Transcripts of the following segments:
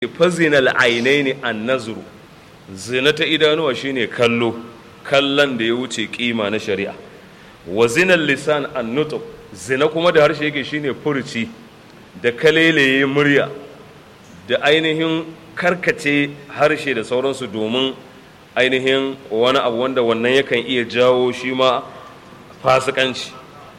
fazinal ainaini an nazuru zina ta idanuwa shine kallo kallon da ya wuce kima na shari'a wa zinal lisan an nutuk zina kuma da harshe yake shine furuci da kalelaye murya da ainihin karkace harshe da sauransu domin ainihin wani abu wanda wannan yakan iya jawo shi ma fasikanci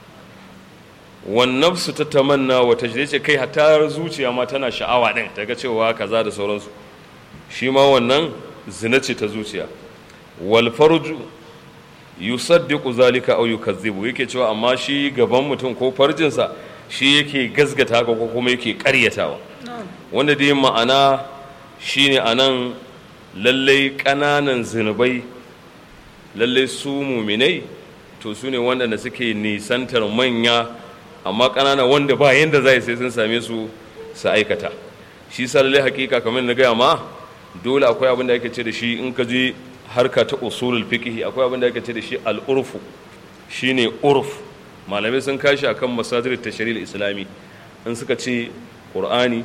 wannan su ta tamanna wata ce kai hatta zuciya ma tana sha'awa ɗin ta ga cewa kaza da sauransu shi ma wannan zina ce ta zuciya wal farju yusaddiqu zalika aw yukazzibu yake cewa amma shi gaban mutum ko farjinsa shi yake gazgata haka ko kuma yake ƙaryatawa wanda dai ma'ana shine anan lallai ƙananan zinubai lallai su muminai to su ne waɗanda suke nisantar manya amma ƙanana wanda ba yanda za sai sun same su su aikata shi sa lallai hakika kamar na gaya ma dole akwai abin da ake ce da shi in ka je harka ta usulul fiqh akwai abin da ake ce da shi al-urfu shine urf malamai sun kashi akan masadir tashri'il islami in suka ce qur'ani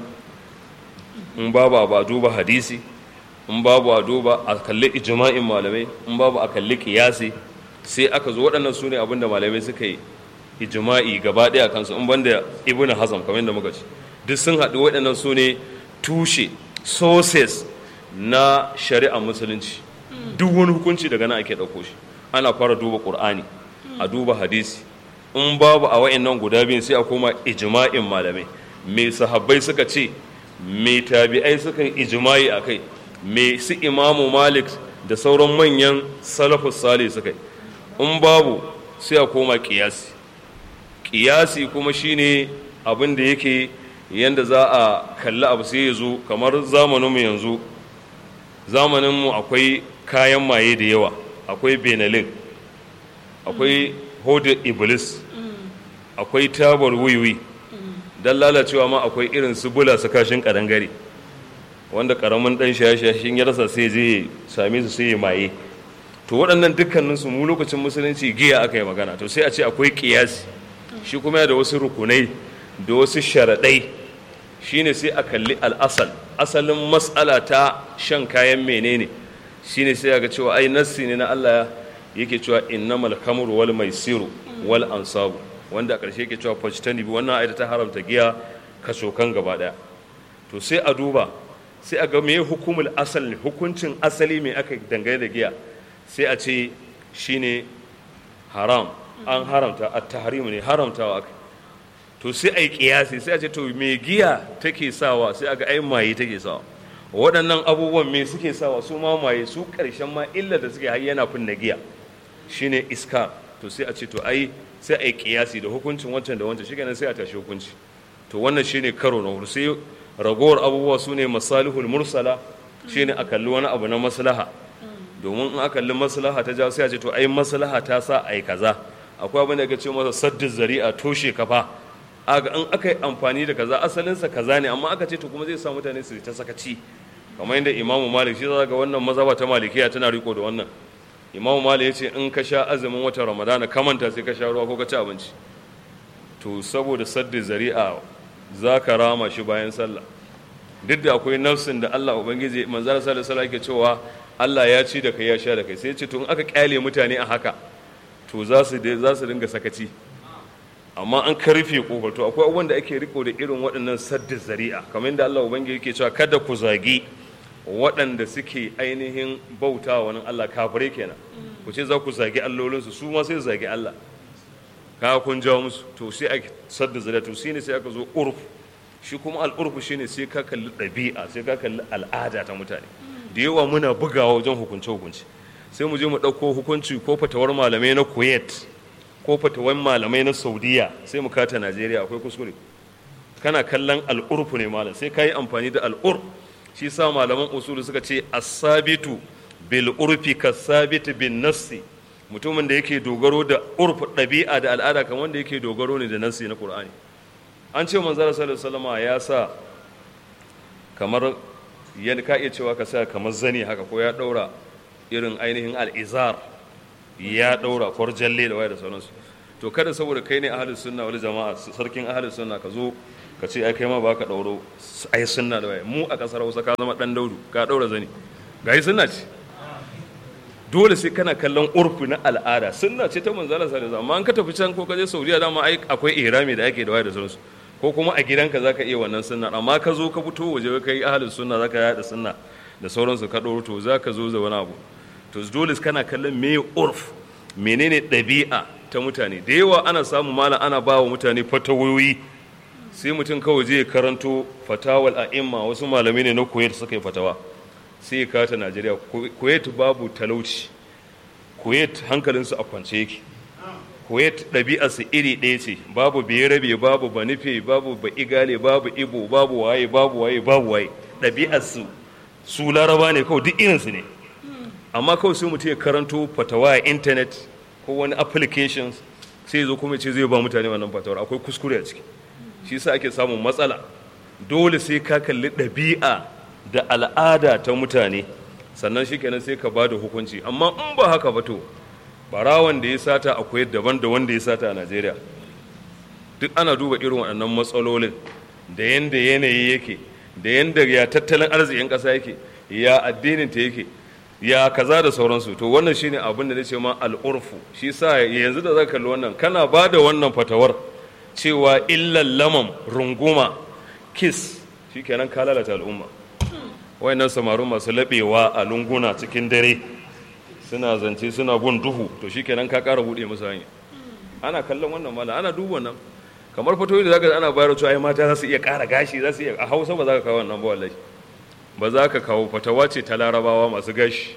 in babu ba duba hadisi in babu a duba a kalli ijma'in malamai in babu a kalli kiyasi sai aka zo waɗannan su ne abinda malamai suka yi ijma'i gaba ɗaya kansu in banda ibnu hazam kamar yadda muka ci duk sun haɗu waɗannan su ne tushe sources na shari'a musulunci duk wani hukunci daga nan ake ɗauko shi ana fara duba ƙur'ani a duba hadisi in babu a wa'annan guda biyun sai a koma ijma'in malamai me sahabbai suka ce me tabi'ai suka yi ijma'i a kai me su imamu malik da sauran manyan salafus sale suka yi in babu sai a koma kiyasi kiyasi kuma shine abin da yake yanda za a kalli abu sai ya zo kamar zamaninmu yanzu zamaninmu akwai kayan maye da yawa akwai benelin akwai hodar iblis akwai tabar wiwi don lalacewa ma akwai irin su bula su kashin kadangare wanda karamin dan shaye-shashin ya rasa sai je same su sai ya maye to waɗannan dukkaninsu mu lokacin musulunci giya aka yi magana to sai a ce akwai kiyasi shi kuma da wasu rukunai da wasu sharaɗai shine sai a kalli al'asal asalin matsala ta shan kayan menene shine sai ga cewa ai nassi ne na Allah yake cewa innamal khamru wal maisiru wal ansabu wanda a ƙarshe yake cewa fajtani bi wannan ayata ta haramta giya kasokan gaba daya to sai a duba sai a ga me hukumul asal ne hukuncin asali me aka dangane da giya sai a ce shine haram an haramta at tahrimu ne haramtawa aka to sai a yi kiyasi sai a ce to me giya take sawa sai a ga ai maye take sawa waɗannan abubuwan me suke sawa su ma maye su ƙarshen ma illa da suke har yana fin na giya shine iska to sai a ce to ai sai a yi kiyasi da hukuncin wancan da wancan shi sai a tashi hukunci to wannan shine karo na hudu sai ragowar abubuwa su ne masalihul mursala shine a kalli wani abu na maslaha domin in a kalli maslaha ta jawo sai a ce to ai maslaha ta sa ai kaza akwai abin da ake ce masa saddin zari'a toshe kafa aga in aka yi amfani da kaza asalinsa kaza ne amma aka ce to kuma zai sa mutane su ta sakaci kamar yadda imamu malik shi za ga wannan mazhaba ta malikiya tana riko da wannan imamu malik ya ce in ka sha azumin watan ramadana ka manta sai ka sha ruwa ko ka ci abinci to saboda saddin zari'a za ka rama shi bayan sallah duk da akwai nafsin da Allah ubangiji manzara sallallahu alaihi yake cewa Allah ya ci da kai ya sha da kai sai ya ce to in aka kyale mutane a haka to za su za su dinga sakaci amma an karfe kofar to akwai abubuwan da ake riko da irin waɗannan saddin zari'a kamar yadda Allah ubangiji yake cewa kada ku zagi waɗanda suke ainihin bauta wani Allah kafirai kenan ku ce za ku zagi allolinsu su ma sai zagi Allah ka kun jawo musu to sai a sadda zari'a to shine sai aka zo urf shi kuma al'urfu shine sai ka kalli ɗabi'a sai ka kalli al'ada ta mutane da yawa muna bugawa wajen hukunce hukunci sai mu je mu ɗauko hukunci ko fatawar malamai na kuwait ko fatawar malamai na saudiya sai mu kata najeriya akwai kuskure kana kallon al'urfu ne malam sai ka yi amfani da al'ur shi sa malaman usulu suka ce asabitu bil urfi kasabitu bin nassi mutumin da yake dogaro da urf ɗabi'a da al'ada kamar wanda yake dogaro ne da nassi na qur'ani an ce manzara sallallahu alaihi ya sa kamar yadda ka iya cewa ka sa kamar zani haka ko ya ɗaura irin ainihin al'izar ya ɗaura kwarjalle da waya da sauransu to kada saboda kai ne ahalus sunna wal jama'a sarkin ahalus sunna ka zo ka ce ai kai ma ba ka ɗauro ai sunna da waye mu a ƙasar hausa ka zama ɗan daudu ka ɗaura zani ga yi sunna ce dole sai kana kallon urfi na al'ada sunna ce ta manzala sallallahu alaihi amma an ka tafi can ko ka je saudiya dama ai akwai ihrami da ake da waye da sauransu ko kuma a gidanka zaka iya wannan sunna amma ka zo ka fito waje kai ahlus sunna zaka yada sunna da sauransu ka ɗauro to zaka zo da wani abu to dole kana kallon me urf menene ɗabi'a ta mutane da yawa ana samu malam ana ba wa mutane fatawoyi sai mutum kawai zai karanto fatawal a'imma wasu malamai ne na kuwait suka yi fatawa sai ya kata najeriya kuwait babu talauci kuwait hankalinsu a kwance yake kuwait ɗabi'arsu iri ɗaya ce babu berabe babu banife babu ba igale babu ibo babu waye babu waye babu waye ɗabi'arsu su laraba ne kawai duk irinsu ne amma kawai sai mutum ya karanto fatawa a intanet ko wani applications sai zo kuma ce zai ba mutane wannan fatawar akwai kuskure a ciki shi sa ake samun matsala dole sai ka kalli ɗabi'a da al'ada ta mutane sannan shi kenan sai ka ba da hukunci amma in ba haka ba to barawan da ya sata akwai daban da wanda ya sata a najeriya duk ana duba irin waɗannan matsalolin da yanda yanayi yake da yanda ya tattalin arzikin ƙasa yake ya addinin ta yake ya kaza da sauransu to wannan shine abin da nace ma al'urfu shi sa yanzu da zaka kalli wannan kana ba da wannan fatawar cewa illal lamam runguma kiss shikenan ka lalata al'umma wayannan samarun masu labewa a lunguna cikin dare suna zance suna bin duhu to shikenan ka ƙara buɗe musu hanya ana kallon wannan mala ana duba wannan kamar fatoyi da zaka ana bayar cewa ai mata za su iya ƙara gashi za su iya a Hausa ba za ka kawo wannan ba wallahi ba za ka kawo fatawa ce ta larabawa masu gashi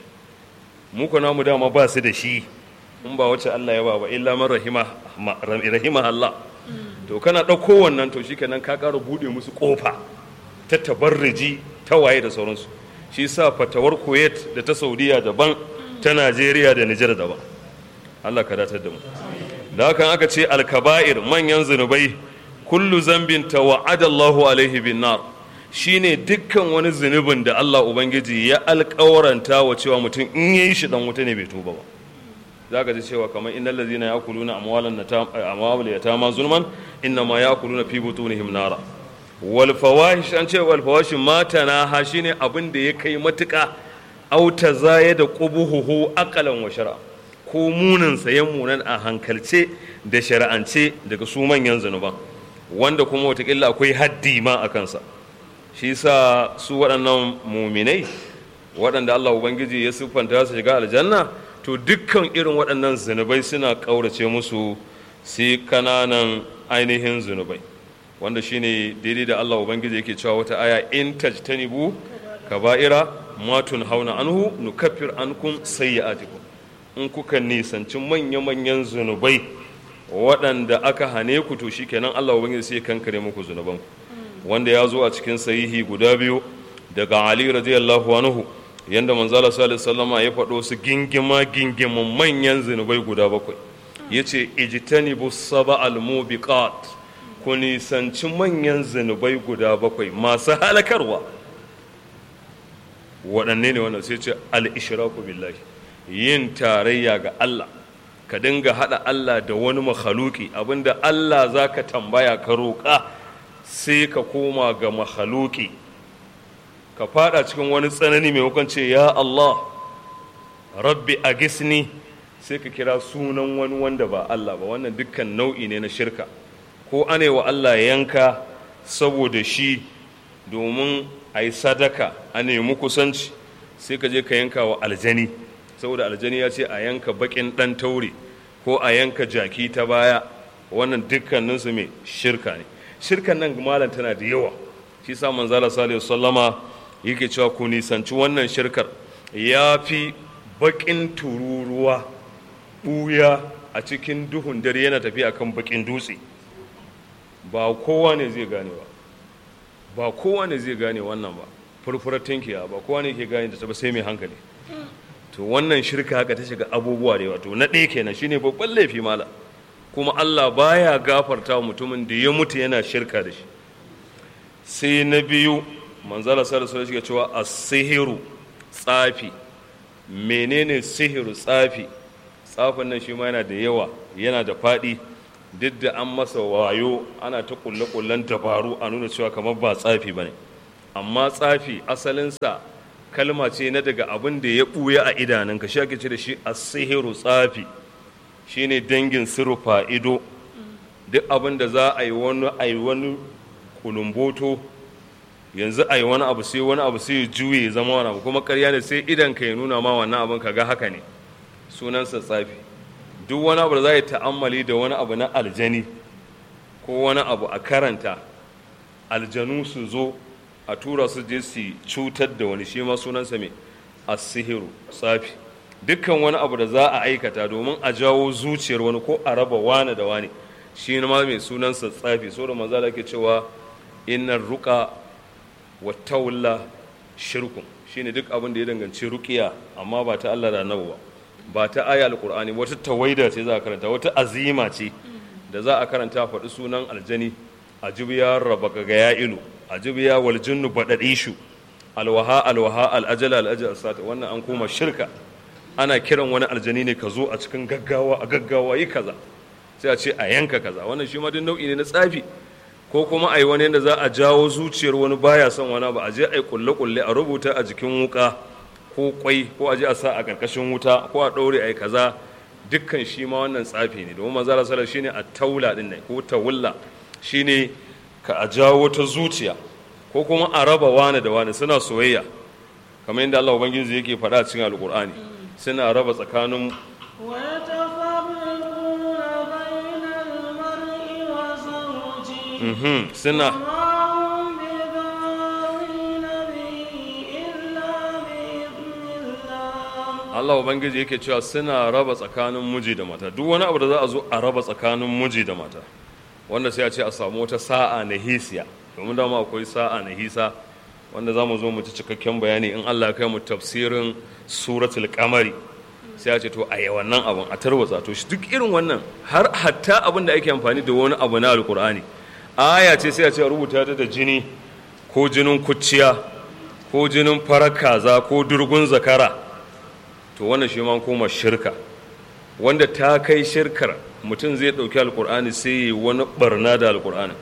mu ko namu dama ba su da shi in ba wacce Allah ya ba ba illa man rahima rahima Allah to kana ɗauko wannan to shikenan ka ƙara buɗe musu ƙofa ta tabarriji ta waye da sauransu shi sa fatawar Kuwait da ta Saudiya daban ta Najeriya da Nijar daban Allah ka datar da mu da hakan aka ce alkaba'ir manyan zunubai kullu zambin tawa'ada Allahu alaihi bin nar shine dukkan wani zunubin da Allah ubangiji ya alƙawaranta wa cewa mutum in yayi shi dan wuta ne bai tuba ba zaka ji cewa kamar innal ladzina ya'kuluna amwalan amwal yatama zulman inna ma ya'kuluna fi butunihim nara wal fawahish an ce wal fawahish mata na ha shine abin da ya kai matuƙa auta zaya da qubuhu aqalan wa shar'a ko munin sayan munan a hankalce da shari'ance daga su manyan zunuban wanda kuma watakila akwai haddi ma a kansa shi sa su waɗannan muminai waɗanda Allah Ubangiji ya siffanta su shiga aljanna to dukkan irin waɗannan zunubai suna ƙaurace musu sai kananan ainihin zunubai wanda shine daidai da Allah Ubangiji yake cewa wata aya in tajtanibu kaba'ira matun hauna anhu nukaffir ankum sayyi'atikum in kuka nisanci manya-manyan zunubai waɗanda aka hane ku to shikenan Allah Ubangiji sai kankare muku zunubanku wanda ya zo a cikin sahihi guda biyu daga Ali radiyallahu anhu yanda manzala sallallahu alaihi ya faɗo su gingima gingimin manyan zunubai guda bakwai yace ijtanibu sab'al mubiqat ku nisanci manyan zunubai guda bakwai masu halakarwa waɗanne ne wannan sai ce al-ishraku billahi yin tarayya ga Allah ka dinga haɗa Allah da wani makhaluki abinda Allah za ka tambaya ka roƙa sai ka koma ga makhaluki ka fada cikin wani tsanani mai ce ya Allah rabbi a gisni sai ka kira sunan wani wanda ba Allah ba wannan dukkan nau'i ne na shirka ko ane wa Allah yanka saboda shi domin a yi sadaka a nemi kusanci sai ka je ka yanka wa aljani saboda aljani ya ce a yanka bakin dan taure ko a yanka jaki ta baya wannan dukkaninsu mai shirka ne shirkan nan malam tana da yawa shi sa manzala salihu sallama yake cewa ku nisanci wannan shirkar ya fi bakin tururuwa ɓuya a cikin duhun dare yana tafiya kan bakin dutse ba kowa ne zai gane ba ba kowa ne zai gane wannan ba furfurar tinkiya ba kowa ne ke gane da ta ba sai mai hankali to wannan shirka haka ta shiga abubuwa da yawa to na ɗaya kenan shine babban laifi mala kuma Allah baya gafarta wa mutumin da ya mutu yana shirka da shi sai na biyu manzala sallallahu alaihi wasallam cewa as-sihiru tsafi menene sihiru tsafi tsafin nan shi ma yana da yawa yana da faɗi duk da an masa wayo ana ta kulle-kullen dabaru a nuna cewa kamar ba tsafi ba ne amma tsafi asalinsa kalma ce na daga abin da ya ɓuya a idanunka shi ake ce da shi a sihiru tsafi shine dangin sirufa ido duk abin da za a yi wani a yi wani kulumboto yanzu a yi wani abu sai wani abu sai juye zama wani abu kuma karya ne sai idan ka ya nuna ma wannan abin ka ga haka ne sunansa tsafi duk wani abu da za yi ta'ammali da wani abu na aljani ko wani abu a karanta aljanu su zo a tura su je su cutar da wani shi ma sunansa mai asihiru tsafi dukkan wani abu da za a aikata domin a jawo zuciyar wani ko a raba wani da wani shi ma mai sunansa tsafi so da maza da ke cewa innar ruka wa tawalla shirkun shine duk abin da ya danganci ruqiya amma ba ta Allah da Annabi ba ba ta aya alqur'ani wata tawaida ce za a karanta wata azima ce da za a karanta faɗi sunan aljani ajibiya rabaka ga ya ilu ajibiya wal jinnu badadishu alwaha alwaha alajala alajal sata wannan an koma shirka ana kiran wani aljani ne ka zo a cikin gaggawa a gaggawa yi kaza sai a ce a yanka kaza wannan shi ma duk nau'i ne na tsafi ko kuma a yi wani yadda za a jawo zuciyar wani baya son wani ba a je a yi kulle-kulle a rubuta a jikin wuka ko kwai ko a je a sa a ƙarƙashin wuta ko a ɗaure a yi kaza dukkan shi ma wannan tsafi ne domin manzara sallar shine a taula din ne ko tawulla shine ka a jawo ta zuciya ko kuma a raba wani da wani suna soyayya kamar yadda Allah ubangiji yake faɗa a cikin alƙur'ani suna raba tsakanin suna Allah Ubangiji yake cewa suna raba tsakanin miji da mata duk wani abu da za a zo a raba tsakanin miji da mata wanda sai a ce a samu wata sa'a na hisiya domin dama akwai sa'a na hisa wanda za mu zo mu ci cikakken bayani in Allah ya kai mu tafsirin suratul kamari sai a ce to a yi wannan abin a tarwatsa to shi duk irin wannan har hatta abin da ake amfani da wani abu na alkur'ani aya ce sai a ce rubuta ta da jini ko jinin kuciya ko jinin farar kaza ko durgun zakara to wannan shi ma koma shirka wanda ta kai shirkar mutum zai ɗauki alkur'ani sai yi wani barna da alkur'ani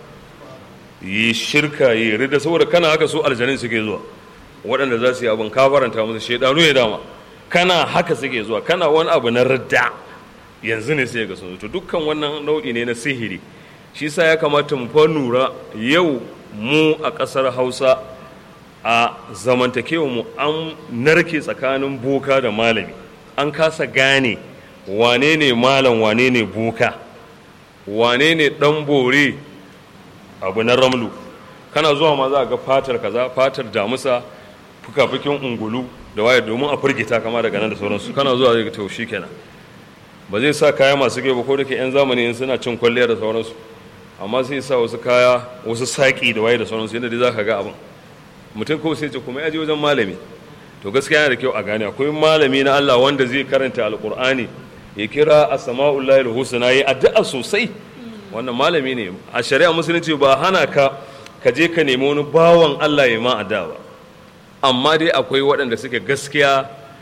yi shirka yi rida saboda kana haka su aljanin suke zuwa waɗanda za su yi abin kafaranta musu shaidanu ya dama kana haka suke zuwa kana wani abu na radda yanzu ne sai ga sun to dukkan wannan nau'i ne na sihiri shi sa ya kamata mu fa nura yau mu a ƙasar hausa a zamantakewa mu an narke tsakanin boka da malami an kasa gane wane ne malam wane ne boka wane ne ɗan bore abu na ramlu kana zuwa ma za a ga fatar kaza fatar damusa fuka-fukin ungulu da waye domin a firgita kama daga nan da sauransu kana zuwa zai ga to kenan ba zai sa kaya masu ba ko da ke 'yan zamani in suna cin kwalliya da sauransu amma sai sa wasu kaya wasu saƙi da waye da sauransu yadda dai za ka ga abin mutum ko sai ce kuma ya je wajen malami to gaskiya yana da kyau a gane akwai malami na Allah wanda zai karanta alqur'ani ya kira asma'ullahi husna yi addu'a sosai wannan malami ne a shari'a musulunci ba hana ka ka je ka nemi wani bawan Allah ya ma addu'a ba amma dai akwai waɗanda suke gaskiya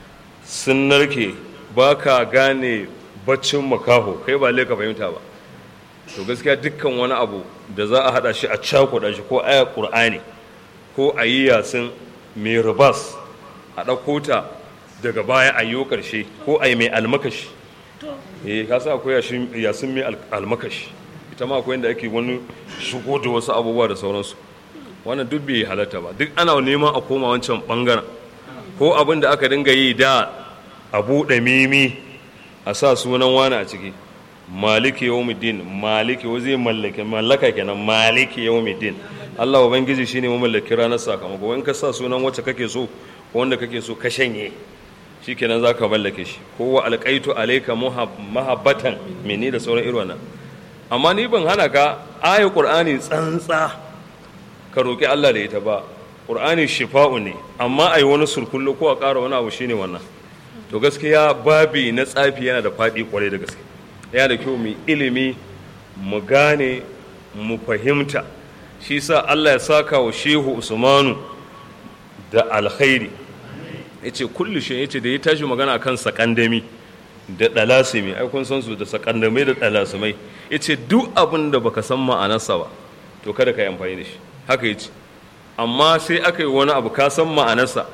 sun narke ba ka gane baccin makaho kai ba ka fahimta ba to gaskiya dukkan wani abu da za a haɗa shi a cakuɗa shi ko aya ƙur'ani ko a yi yasin mai ribas a ɗauko ta daga baya a yi ƙarshe ko a yi mai almakashi eh ka sa akwai yasin mai almakashi ita ma akwai inda ake wani shigo da wasu abubuwa da sauransu wannan duk bai halatta ba duk ana neman a koma wancan bangaren ko abin da aka dinga yi da a buɗe mimi a sa sunan wani a ciki maliki yawmiddin maliki wa zai mallake mallaka kenan maliki yawmiddin Allah ubangiji shine mamallaki ranar sakamako in ka sa sunan wacce kake so ko wanda kake so ka shanye shikenan zaka mallake shi ko wa alqaitu alayka mahabbatan mini da sauran irin wannan amma ni ban hana ka ayi qur'ani tsantsa ka roki Allah da ita ba qur'ani shifa'u ne amma ai wani surkullo ko a ƙara wani abu shine wannan to gaskiya babi na tsafi yana da faɗi kwarai da gaske yana da kyau mu ilimi mu gane mu fahimta shi sa Allah ya saka wa shehu usmanu da alkhairi ya ce kullu shi ya ce da ya tashi magana kan sakandami da ɗalasimi ai kun san su da sakandamai da ɗalasimai ya ce duk abin da baka san ma'anarsa ba to kada ka yi amfani da shi haka ya ce amma sai aka yi wani abu ka san ma'anarsa